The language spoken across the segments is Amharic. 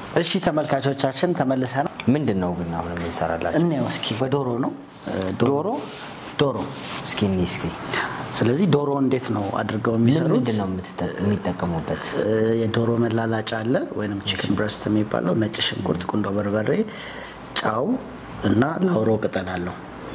እሺ ተመልካቾቻችን ተመልሰናል። ምንድን ነው ግን አሁን የምንሰራላችሁ? እንየው እስኪ በዶሮ ነው እ፣ ዶሮ ዶሮ። እስኪ እኔ እስኪ ስለዚህ ዶሮ እንዴት ነው አድርገው ምን የሚሰሩት? ምንድን ነው የምትጠ- የሚጠቀሙበት? እ፣ የዶሮ መላላጫ አለ ወይም ቺክን ብረስት የሚባለው ነጭ ሽንኩርት፣ ቁንዶ በርበሬ፣ ጫው እና ላውሮ ቅጠል አለው።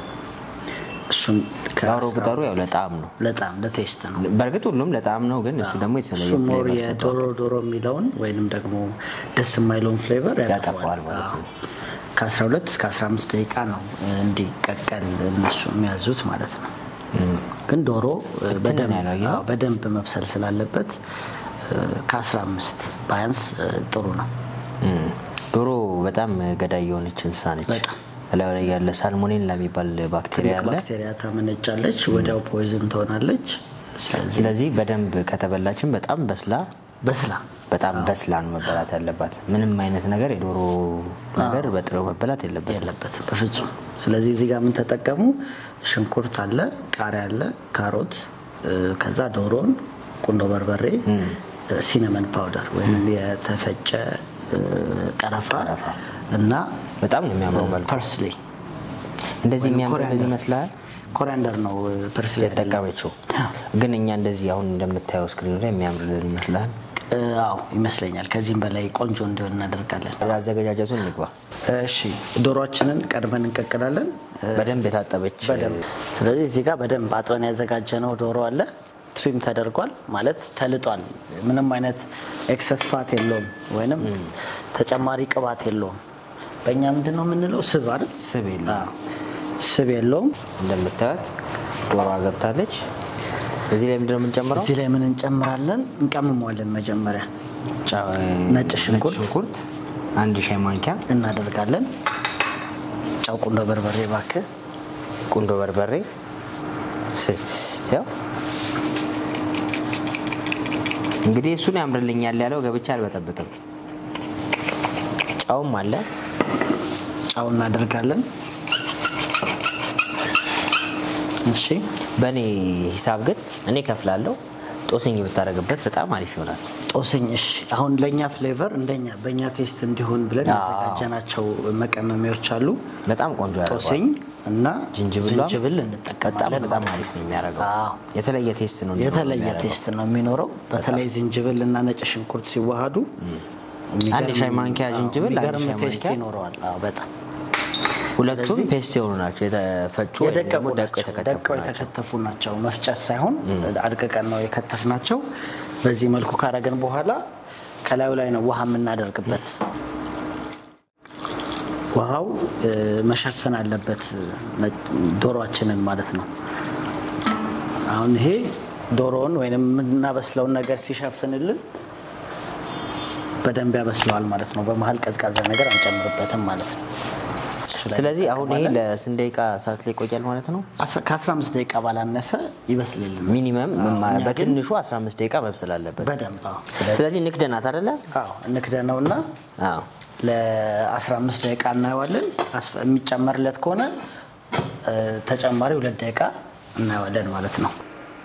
እሱን ከ- ላውሮ ቅጠሉ ያው ለጣዕም ነው። ለጣም ለቴስት ነው። በእርግጥ ሁሉም ለጣዕም ነው፣ ግን እሱ ደግሞ የተለየ እሱ ሞር flavor ሰጥቷል። የዶሮ ዶሮ የሚለውን ወይንም ደግሞ ደስ የማይለውን ፍሌቨር ያጠፋዋል ያጠፋዋል ማለት ነው። ከ12 እስከ 15 ደቂቃ ነው እ፣ እንዲቀቀል እነሱ የሚያዙት ማለት ነው። ግን ዶሮ እ፣ እንትን በደንብ ነው ያለው፣ አዎ፣ በደንብ መብሰል ስላለበት እ፣ ከ15 ባያንስ እ፣ ጥሩ ነው። እም። ዶሮ በጣም ገዳይ የሆነች እንስሳ ነች። በጣም። እላዩ ላይ ያለ ሳልሞኔላ የሚባል ባክቴሪያ ትልቅ አለ። ባክቴሪያ ታመነጫለች፣ ወዲያው ፖይዝን ትሆናለች። ስለዚህ ስለዚህ በደንብ ከተበላችን በጣም በስላ በስላ በጣም በስላ ነው መበላት ያለባት። ምንም አይነት ነገር የዶሮ ነገር በጥሬው መበላት የለበትም። የለበትም በፍጹም። ስለዚህ እዚህ ጋር ምን ተጠቀሙ? ሽንኩርት አለ፣ ቃሪያ አለ፣ ካሮት እ፣ ከዛ ዶሮን፣ ቁንዶ በርበሬ፣ ሲነመን ፓውደር ወይም የተፈጨ እ፣ ቀረፋ ቀረፋ። እና በጣም ነው የሚያምረው መልኩ። ፐርስሊ እንደዚህ ወይም የሚያምርልን ኮሪያንደር። ይመስላል ኮሪያንደር ነው እ፣ ፐርስሊ አይደለም። የተጠቀመችው። ግን እኛ እንደዚህ አሁን እንደምታየው ስክሪኑ ላይ የሚያምርልን ይመስላል። እ፣ አዎ ይመስለኛል። ከዚህም በላይ ቆንጆ እንዲሆን እናደርጋለን። አዘገጃጀቱን እንግባ። እሺ ዶሮአችንን ቀድመን እንቀቅላለን። እ፣ በደንብ የታጠበች በደንብ ስለዚህ እዚህ ጋር በደንብ አጥበን ያዘጋጀነው ዶሮ አለ። ትሪም ተደርጓል ማለት ተልጧል። ምንም አይነት ኤክሰስ ፋት የለውም ወይንም ተጨማሪ ቅባት የለውም። በእኛ ምንድን ነው የምንለው ስብ አይደል? ስብ የለውም። አዎ፣ ስብ የለውም። እንደምታዩት ዶሮ ገብታለች። እዚህ ላይ ምንድነው የምንጨምረው? እዚህ ላይ ምን እንጨምራለን? እንቀምመዋለን። መጀመሪያ ጫ- ነጭ ሽንኩርት ሽንኩርት አንድ ሻይ ማንኪያ፣ እናደርጋለን። ጨው፣ ቁንዶ በርበሬ እባክህ። ቁንዶ በርበሬ ስ- ያው እንግዲህ እሱን ያምርልኛል ያለው ገብቻ አልበጠብጥም። ጫውም አለ። ጨው እናደርጋለን። እሺ በእኔ ሂሳብ ግን እኔ ከፍላለሁ። ጦስኝ ብታደርግበት በጣም አሪፍ ይሆናል። ጦስኝ እሺ። አሁን ለእኛ ፍሌቨር እንደኛ በእኛ ቴስት እንዲሆን ብለን አዎ። ያዘጋጀናቸው መቀመሚያዎች አሉ። በጣም ቆንጆ ያደርገዋል። ጦስኝ እና ዝንጅብሏም ዝንጅብል በጣም እንጠቀማለን በጣም ማለት አሪፍ ነው። ነው የሚያደርገው። አዎ። የተለየ ቴስት ነው እንዲኖረው የተለየ የሚያደርገው። ቴስት ነው የሚኖረው። በተለይ ዝንጅብል እና ነጭ ሽንኩርት ሲዋሃዱ የሚገርም- አንድ ሻይ ማንኪያ አዎ፣ ዝንጅብል፣ አንድ የሚገርም ሻይ ቴስት ማንኪያ ይኖረዋል። አዎ በጣም ሁለቱም ስለዚህ- ፔስት የሆኑ ናቸው። የተፈጩ ወይም የደቀቁ ደግሞ ደቀው ናቸው። የተከተፉ ደቀው ናቸው። የተከተፉ ናቸው። መፍጨት ሳይሆን አድቅቀን ነው የከተፍናቸው። በዚህ መልኩ ካረገን በኋላ ከላዩ ላይ ነው ውሃ የምናደርግበት። ውሃው እ፣ መሸፈን አለበት ነ- ዶሮአችንን ማለት ነው። አሁን ይሄ ዶሮውን ወይም የምናበስለውን ነገር ሲሸፍንልን በደንብ ያበስለዋል ማለት ነው። በመሀል ቀዝቃዛ ነገር አንጨምርበትም ማለት ነው። እሱ ላይ ስለዚህ አሁን ይሄ እንጠቀማለን። ለስንት ደቂቃ እሳት ላይ ይቆያል ማለት ነው? አስራ- ከ15 ደቂቃ ባላነሰ ይበስልልን። ሚኒመም አዎ፣ እኛ ግን በትንሹ 15 ደቂቃ መብሰል አለበት። በደንብ አዎ። ስለዚህ ንክደናት አይደለ? አዎ እንክደነውና አዎ። ለ15 ደቂቃ እናየዋለን። አስፈ- የሚጨመርለት ከሆነ እ፣ ተጨማሪ ሁለት ደቂቃ እናየዋለን ማለት ነው።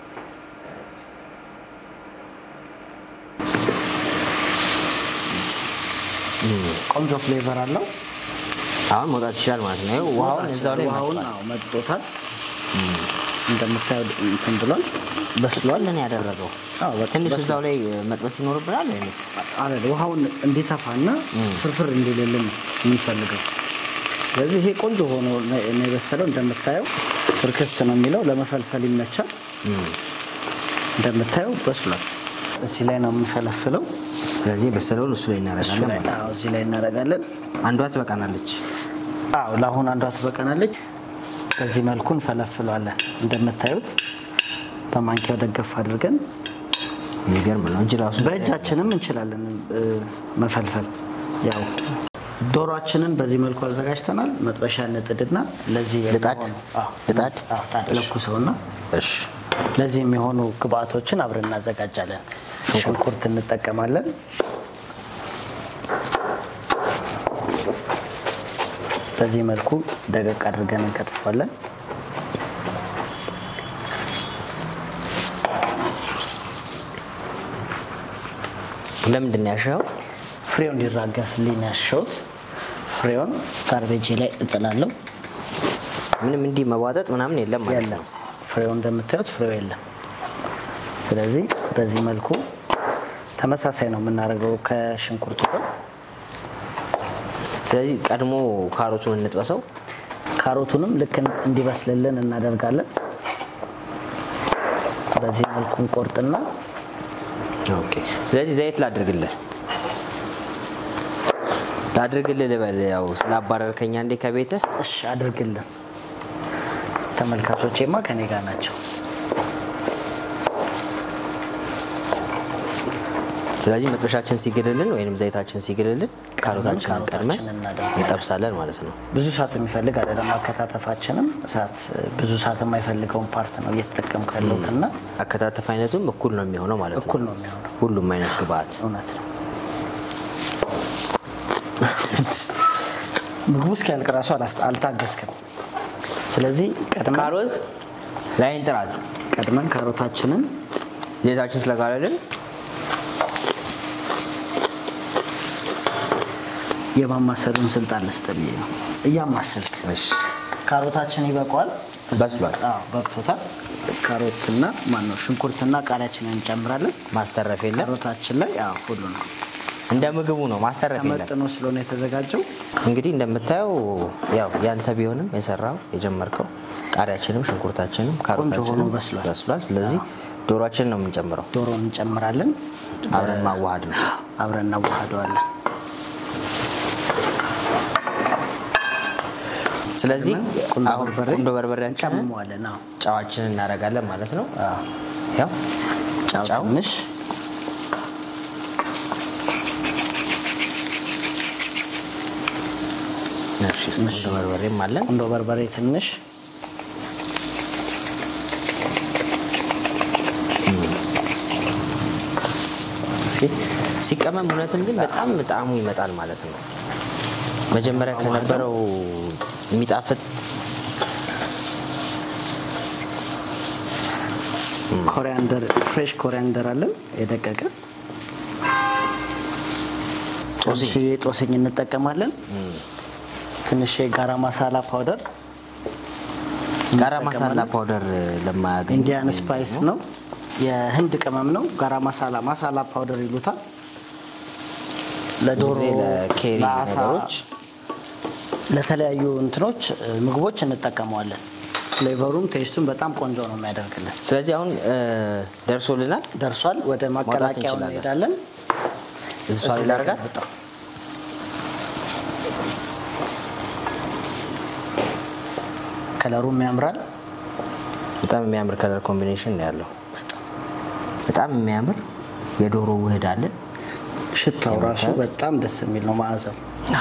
ቆንጆ ፍሌቨር አለው። አሁን መውጣት ይችላል ማለት ነው። ይኸው ውሃውን እዛው ላይ ውሃውን መጥቷል። አዎ፣ መጥቶታል። እንደምታየው እንትን ብሏል፣ በስሏል። ምን ያደረገው አዎ፣ በቃ ትንሽ በስሏል። እዛው ላይ መጥበስ ይኖርብናል ወይስ አይደል ውሃውን እንዲተፋና ፍርፍር እንዲልልን ነው የምንፈልገው። ስለዚህ ይሄ ቆንጆ ሆኖ ነው ነው የበሰለው። እንደምታየው ፍርክስ ነው የሚለው ለመፈልፈል ይመቻል። እንደምታየው በስሏል። እዚህ ላይ ነው የምንፈለፍለው። ስለዚህ በሰለውን እሱ ላይ እሱ እናደርጋለን ላይ ማለት ነው። አዎ፣ እዚህ ላይ እናደርጋለን። አንዷ ትበቃናለች። አዎ ለአሁን አንዷ ትበቃናለች። በዚህ መልኩ እንፈለፍለዋለን። እንደምታዩት በማንኪያው ደገፍ አድርገን የሚገርም ነው እንጂ ራሱ በእጃችንም እንችላለን እ፣ መፈልፈል። ያው ዶሯችንን በዚህ መልኩ አዘጋጅተናል። መጥበሻ እንጥድና ለዚህ ልጣድ? የሚሆኑ- አዎ፣ ልጣድ? አዎ፣ ጣድ ለኩሰውና እሺ ለዚህ የሚሆኑ ግብአቶችን አብረን እናዘጋጃለን። ሽንኩርት እንጠቀማለን። በዚህ መልኩ ደቀቅ አድርገን እንከትፈዋለን። ለምንድን ነው ያሻው? ፍሬው እንዲራገፍልኝ ያሸሁት ፍሬውን ጋርቤጅ ላይ እጥላለሁ። ምንም እንዲህ መቧጠጥ ምናምን የለም ማለት የለም ነው። ፍሬው እንደምታዩት ፍሬው የለም። ስለዚህ በዚህ መልኩ ተመሳሳይ ነው የምናደርገው ከሽንኩርቱ ጋር። ስለዚህ ቀድሞ ካሮቱን እንጥበሰው። ካሮቱንም ልክ እንዲበስልልን እናደርጋለን። በዚህ መልኩ እንቆርጥና ኦኬ። ስለዚህ ዘይት ላድርግልህ ላድርግልህ ልበል። ያው ስላባረርከኛ እንዴ ከቤትህ እሺ አድርግልን። ተመልካቾቼማ ከኔ ጋር ናቸው። ስለዚህ መጥበሻችን ሲግልልን ወይም ዘይታችን ሲግልልን ካሮታችንን ቀድመን ካሮታችንን እናደርጋለን። እንጠብሳለን ማለት ነው። ብዙ ሰዓት የሚፈልግ አይደለም። አከታተፋችንም እሳት ብዙ ሰዓት የማይፈልገውን ፓርት ነው እየተጠቀምኩ ያለሁት እና አከታተፍ አይነቱም እኩል ነው የሚሆነው ማለት ነው። እኩል ነው የሚሆነው። ሁሉም አይነት ግብአት እውነት ነው። ምግቡ እስኪያልቅ ራሱ አላስ- አልታገስክም። ስለዚህ ቀድመን ካሮት ላይን ጥራት ቀድመን ካሮታችንን ዘይታችን ስለጋለልን የማማሰሉን ስልጣን ልስጥ ብዬ ነው እያማሰልክ ካሮታችን ይበቃዋል። በስሏል። አዎ በቅቶታል። ካሮትና ማነው ሽንኩርትና ቃሪያችንን እንጨምራለን። ማስተረፍ የለም። ካሮታችን ላይ አዎ ሁሉ ነው እንደ ምግቡ ነው፣ ማስተረፍ የለም። ተመጥኖ ስለሆነ የተዘጋጀው እንግዲህ እንደምታየው ያው ያንተ ቢሆንም የሰራው የጀመርከው ቃሪያችንም ሽንኩርታችንም ካሮታችንም ሆኖ በስሏል። በስሏል። ስለዚህ ዶሯችንን ነው የምንጨምረው። ዶሮን እንጨምራለን። አብረን ማዋሃድ ነው። አብረን እናዋህደዋለን። ስለዚህ ቁንዶ አሁን በርበሬ ቁንዶ በርበሬያችንን እንጨምመዋለን። አዎ ጨዋችንን እናደርጋለን ማለት ነው። አዎ ያው ጫው ጫው ትንሽ እሺ፣ ቁንዶ በርበሬም አለን። ቁንዶ በርበሬ ትንሽ እስኪ ሲቀመም እውነትም ግን በጣም ጣዕሙ ይመጣል ማለት ነው። መጀመሪያ ከነበረው የሚጣፍጥ ኮሪያንደር ፍሬሽ ኮሪያንደር አለን የደቀቀ ትንሽ ጦስኝ እንጠቀማለን። ትንሽ የጋራ ማሳላ ፓውደር ጋራ ማሳላ ፓውደር ለማያገኝ ኢንዲያን ስፓይስ ነው፣ የህንድ ቅመም ነው። ጋራ ማሳላ ማሳላ ፓውደር ይሉታል። ለዶሮ ጊዜ ለኬሪ ለአሳ፣ ነገሮች ለተለያዩ እንትኖች እ፣ ምግቦች እንጠቀመዋለን። ፍሌቨሩም ቴስቱም በጣም ቆንጆ ነው የሚያደርግልን። ስለዚህ አሁን እ፣ ደርሶልናል። ደርሷል። ወደ ማቀላቀያው እንችላለን። እንሄዳለን። እዚህ ሷ ላይ ላድርጋት። ገልብጠው። ከለሩም ያምራል። በጣም የሚያምር ከለር ኮምቢኔሽን ነው ያለው። በጣም የሚያምር የዶሮ ውህድ አለን። ሽታው ራሱ በጣም ደስ የሚል ነው። መዓዛው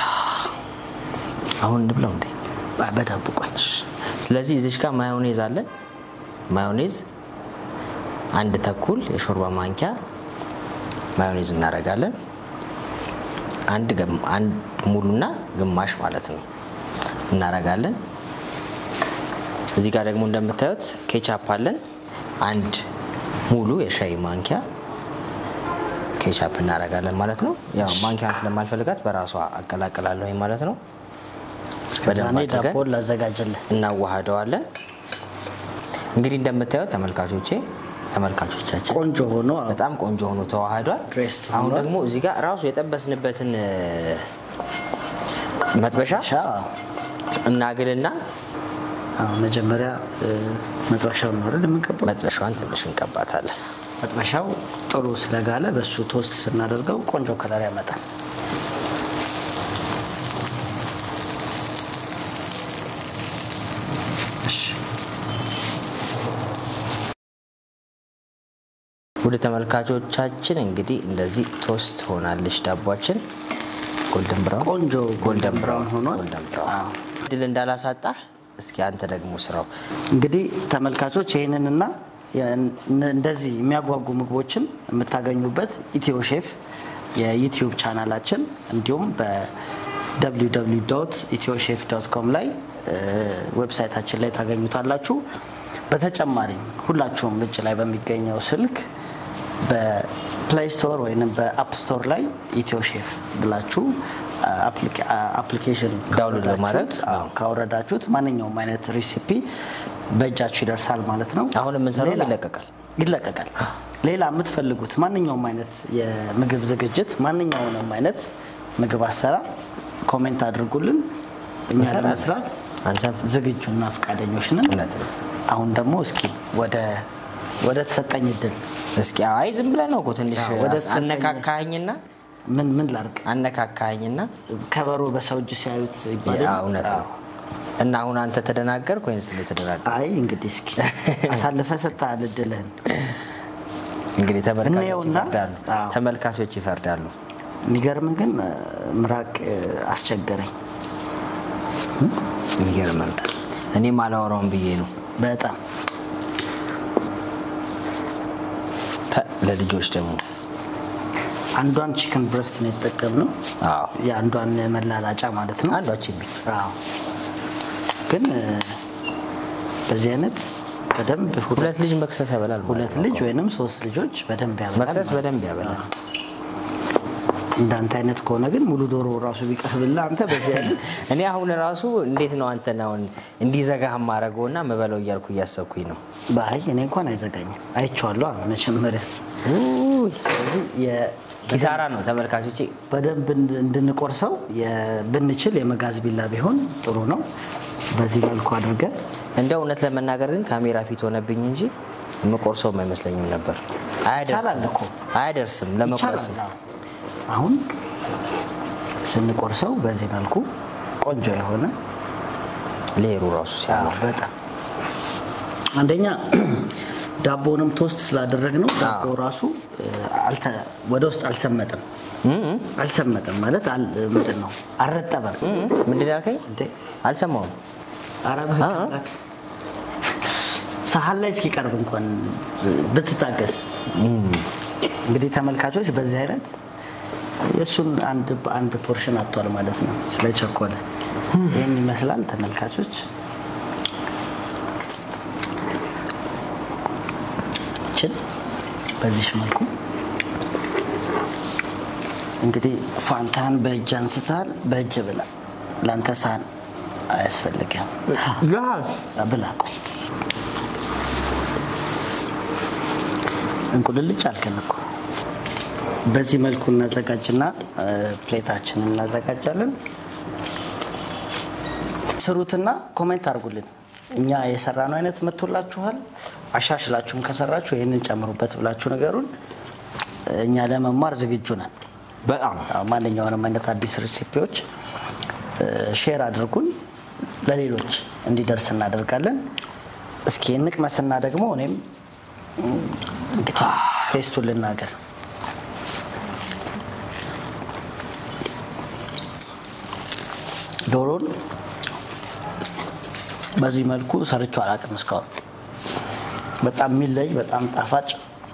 አሁን እንብለው እንዴ። በ- በዳቦ ቆይ ስለዚህ እዚች ጋር ማዮኔዝ አለን። ማዮኔዝ አንድ ተኩል የሾርባ ማንኪያ ማዮኔዝ እናደርጋለን። አንድ ገም- አንድ ሙሉና ግማሽ ማለት ነው እናደርጋለን። እዚህ ጋር ደግሞ እንደምታዩት ኬቻፕ አለን። አንድ ሙሉ የሻይ ማንኪያ ኬቻፕ እናደርጋለን ማለት ነው። ያው ማንኪያን ስለማልፈልጋት በራሷ አቀላቅላለሁ ማለት ነው። በደንብ ዛኔ አድርገን ዳቦን ላዘጋጅልህ። እናዋህደዋለን። እንግዲህ እንደምታዩት ተመልካቾቼ ተመልካቾቻችን ቆንጆ ሆኖ አዎ፣ በጣም ቆንጆ ሆኖ ተዋህዷል። ድሬስድ አሁን ሆኗል። ደግሞ እዚህ ጋር ራሱ የጠበስንበትን እ፣ መጥበሻ ሻ እናግልና አዎ፣ መጀመሪያ እ፣ መጥበሻውን ነው አይደል የምንቀባው? መጥበሻዋን ትንሽ እንቀባታለን። መጥበሻው ጥሩ ስለጋለ በሱ ቶስት ስናደርገው ቆንጆ ከለር ያመጣል። እሺ ወደ ተመልካቾቻችን እንግዲህ እንደዚህ ቶስት ሆናለች ዳቧችን። ጎልደን ብራውን ቆንጆ ጎልደን ብራውን ሆኗል። ጎልደን ብራውን አዎ። ድል እንዳላሳጣ እስኪ አንተ ደግሞ ስራው እንግዲህ ተመልካቾች ይህንንና የን- እንደዚህ የሚያጓጉ ምግቦችን የምታገኙበት ኢትዮ ሼፍ የዩቲዩብ ቻናላችን እንዲሁም በwww ኢትዮ ሼፍ ዶት ኮም ላይ እ፣ ዌብሳይታችን ላይ ታገኙታላችሁ። በተጨማሪም ሁላችሁም እጅ ላይ በሚገኘው ስልክ ፕሌይ ስቶር ወይም በአፕ ስቶር ላይ ኢትዮ ሼፍ ብላችሁ አፕሊኬሽን ዳውንሎድ ለማድረግ ካወረዳችሁት ማንኛውም አይነት ሪሲፒ በእጃችሁ ይደርሳል ማለት ነው። አሁን የምንሰራው ሌላ- ይለቀቃል። ይለቀቃል። ሌላ የምትፈልጉት ማንኛውም አይነት የምግብ ዝግጅት፣ ማንኛውንም አይነት ምግብ አሰራር ኮሜንት አድርጉልን። እኛ እንሰራለን። ለመስራት አንሰን ዝግጁና ፈቃደኞች ነን። እውነት ነው። አሁን ደግሞ እስኪ ወደ ወደ ተሰጠኝ እድል እስኪ አይ ዝም ብለህ ነው እኮ ትንሽ አዎ፣ ወደ ተሰጠኝ- አነካካኸኝና ምን ምን ላርግ? አነካካኸኝና ከበሮ በሰው እጅ ሲያዩት ይባላል። ያ እውነት ነው። እና አሁን አንተ ተደናገርክ ወይንስ እንደተደናገር? አይ እንግዲህ እስኪ አሳልፈ ሰጥተሃል እድልህን። እንግዲህ ተመልካቾች እንየውና፣ ይፈርዳሉ። አዎ። ተመልካቾች ይፈርዳሉ። የሚገርም ግን እ፣ ምራቅ እ፣ አስቸገረኝ የሚገርም ነው። እኔም አላወራውም ብዬ ነው በጣም ተ- ለልጆች ደግሞ አንዷን ቺክን ብረስት ነው የተጠቀምነው። አዎ የአንዷን መላላጫ ማለት ነው። አንዷችን ብቻ አዎ። ግን እ፣ በዚህ አይነት በደንብ ሁለት ሁለት ልጅ መክሰስ ያበላል ማለት ሁለት ነው ልጅ እኮ። ወይንም ሶስት ልጆች በደንብ ያበላል መክሰስ ማለት ነው። በደንብ ያበላል። እንዳንተ አይነት ከሆነ ግን ሙሉ ዶሮ ራሱ ቢቀርብልህ አንተ በዚህ አይነት እኔ አሁን ራሱ እንዴት ነው አንተን አሁን እንዲዘጋህ ማድረገውና ምበለው እያልኩ እያሰብኩኝ ነው። በአይ እኔ እንኳን አይዘጋኝም። አይቼዋለሁ አሁን መጀመሪያ። ስለዚህ የ- ኪሳራ ነው ተመልካቾቼ። በደንብ እንድ- እንድንቆርሰው የ- ብንችል የመጋዝ ቢላ ቢሆን ጥሩ ነው። በዚህ መልኩ አድርገን እንደ እውነት ለመናገር ግን ካሜራ ፊት ሆነብኝ እንጂ የምቆርሰውም አይመስለኝም ነበር። አያደርስም ይቻላል እኮ። አያደርስም ለመቁረስም ይቻላል። አዎ። አሁን ስንቆርሰው በዚህ መልኩ ቆንጆ የሆነ ሌሩ ራሱ አዎ፣ ሲያምር በጣም አንደኛ ዳቦንም ቶስት ስላደረግነው ዳቦ ራሱ እ፣ አልተ- ወደ ውስጥ አልሰመጥም። አልሰመጥም ማለት አል- ምንድን ነው አልረጠበም። ምንድን ያልከኝ እንዴ አልሰማውም። ኧረ በህግ ሰሀን ላይ እስኪቀርብ እንኳን ብትታገስ። እንግዲህ ተመልካቾች በዚህ አይነት የእሱን አንድ በአንድ ፖርሽን አጥቷል ማለት ነው ስለቸኮለ። ይህን ይመስላል ተመልካቾች። ይችን በዚህ መልኩ እንግዲህ ፋንታን በእጅ አንስተሃል፣ በእጅ ብላ። ለአንተ ሳህን አያስፈልግም። ብላ ቆይ እንቁልልጭ አልከን እኮ። በዚህ መልኩ እናዘጋጅና እ፣ ፕሌታችንን እናዘጋጃለን። ስሩትና ኮሜንት አድርጉልን። እኛ የሰራነው አይነት መጥቶላችኋል። አሻሽላችሁም ከሰራችሁ ይህንን ጨምሩበት ብላችሁ ነገሩን እኛ ለመማር ዝግጁ ነን። በጣም አዎ፣ ማንኛውንም አይነት አዲስ ሬሲፒዎች ሼር አድርጉን፣ ለሌሎች እንዲደርስ እናደርጋለን። እስኪ እንቅመስና ደግሞ እኔም እም፣ እንግዲህ ቴስቱን ልናገር። ዶሮን በዚህ መልኩ ሰርቼው አላውቅም እስካሁን። በጣም የሚለይ በጣም ጣፋጭ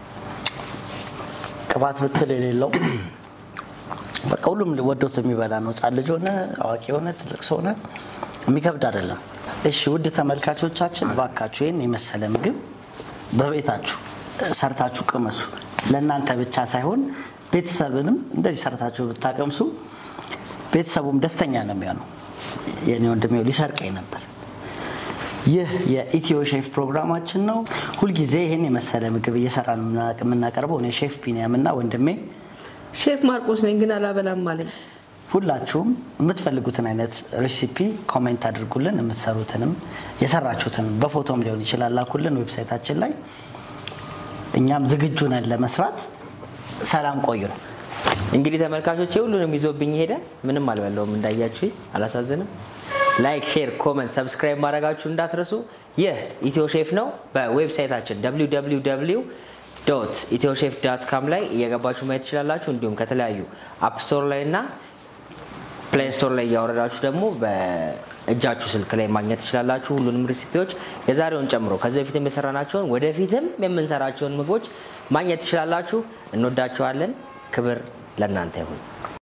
ቅባት ብትል የሌለው በቃ ሁሉም ወዶት የሚበላ ነው። ሕፃን ልጅ ሆነ አዋቂ ሆነ ትልቅ ሰው ሆነ የሚከብድ አይደለም። እሺ ውድ ተመልካቾቻችን እባካችሁ ይህን የመሰለ ምግብ በቤታችሁ ሰርታችሁ ቅመሱ። ለእናንተ ብቻ ሳይሆን ቤተሰብንም እንደዚህ ሰርታችሁ ብታቀምሱ ቤተሰቡም ደስተኛ ነው የሚሆነው። የኔ ወንድሜው ሊሰርቀኝ ነበር። ይህ የኢትዮ ሼፍ ፕሮግራማችን ነው። ሁልጊዜ ይህን የመሰለ ምግብ እየሰራን የምናቀርበው እኔ ሼፍ ቢኒያም እና ወንድሜ ሼፍ ማርቆስ ነኝ ግን አላበላም አለኝ። ሁላችሁም የምትፈልጉትን አይነት ሬሲፒ ኮሜንት አድርጉልን። የምትሰሩትንም የሰራችሁትን በፎቶም ሊሆን ይችላል ላኩልን ዌብሳይታችን ላይ። እኛም ዝግጁ ነን ለመስራት። ሰላም ቆዩን። እንግዲህ ተመልካቾች ሁሉንም ይዞብኝ ሄደ። ምንም አልበላውም እንዳያችሁ፣ አላሳዝንም። ላይክ፣ ሼር፣ ኮመንት፣ ሰብስክራይብ ማድረጋችሁ እንዳትረሱ። ይህ ኢትዮ ሼፍ ነው። በዌብሳይታችን www ኢትዮ ሼፍ ዳት ካም ላይ እየገባችሁ ማየት ትችላላችሁ። እንዲሁም ከተለያዩ አፕ ስቶር ላይ እና ፕሌይ ስቶር ላይ እያወረዳችሁ ደግሞ በእጃችሁ ስልክ ላይ ማግኘት ትችላላችሁ። ሁሉንም ሬሲፒዎች የዛሬውን ጨምሮ ከዚህ በፊትም የሰራናቸውን ወደፊትም የምንሰራቸውን ምግቦች ማግኘት ትችላላችሁ። እንወዳችኋለን። ክብር ለእናንተ ይሁን።